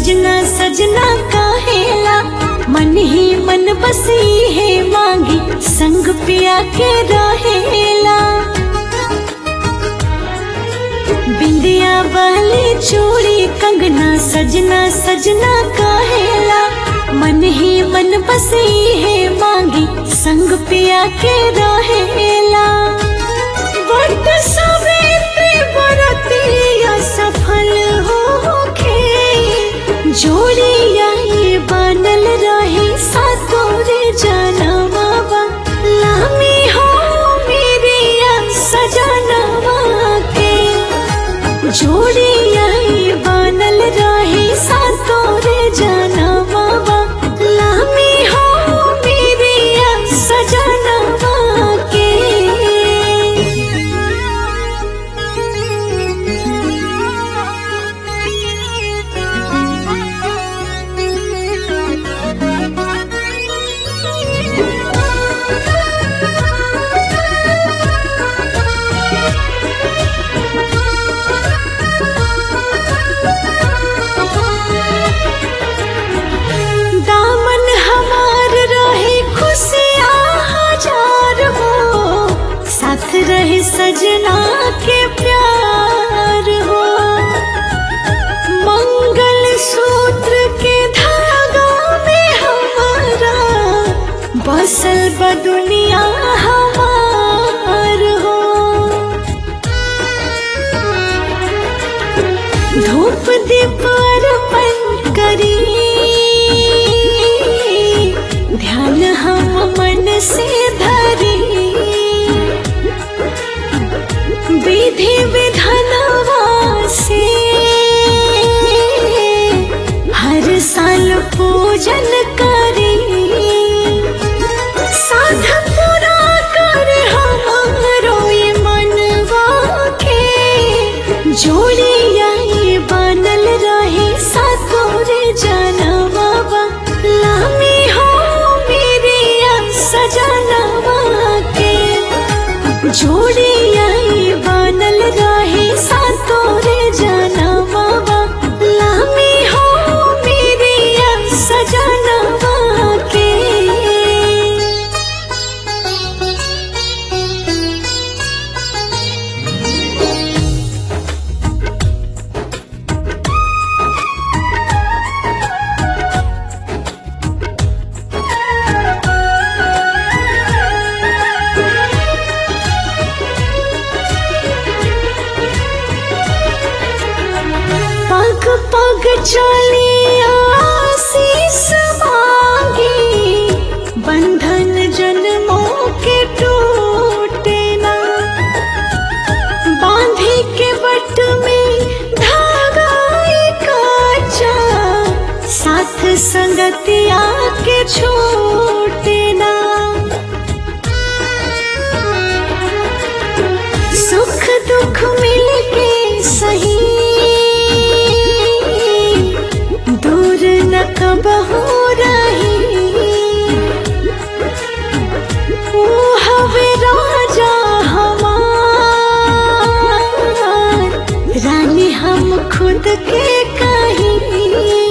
सजना सजना काहेला मन ही मन बसी है मांगी संग पिया के रहेला बिंदिया वाली चूड़ी कंगना सजना सजना काहेला मन ही मन बसी है मांगी संग पिया के रहेला बट सवेरे बरतिया सफल होखे जोड़िया ये बनल रहे सातोरे जनवा लामी हो मेरिया सजनवा के जोड़िया ये बनल रहे सातोरे जनवा लामी हो मेरिया सजनवा के दामन हमार रहे खुशियाँ हजार हो साथ रहे सजना के प्यार हो मंगल सूत्र के धागा में हमारा बसल ब दुनिया हमार हो धूप दीप अर्पण करी ध्यान हम मन से धरी विधि विधानवा से हर साल पूजन करी साध पूरा कर हमारो ये मनवा के जोड़िया ये बनल रहे सातोरे जनवा लामी हो मेरिया सजनवा के जोड़िया ये बनल रहे सातोरे जनवा लामी हो मेरिया सजनवा के पग पग चली आशीष मांगी बंधन जन्मों के टूटे ना बांधे के बट में धागा काचा साथ संगतिया के छूटे ना सुख दुख मिलके सही दूर न कबहू रही ओ हवे राजा हमार रानी हम खुद के कहीं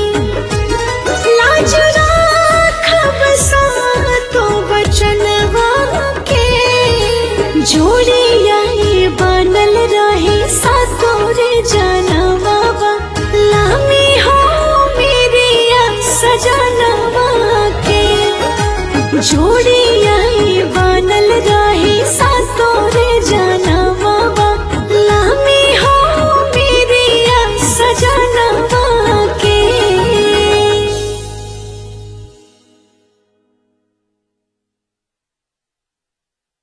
लाज राखब सातो बचनवा के जोड़िया ये बनल रहे सातोरे जनवा लामी हो मेरिया सजनवा के जोड़िया ये बनल रहे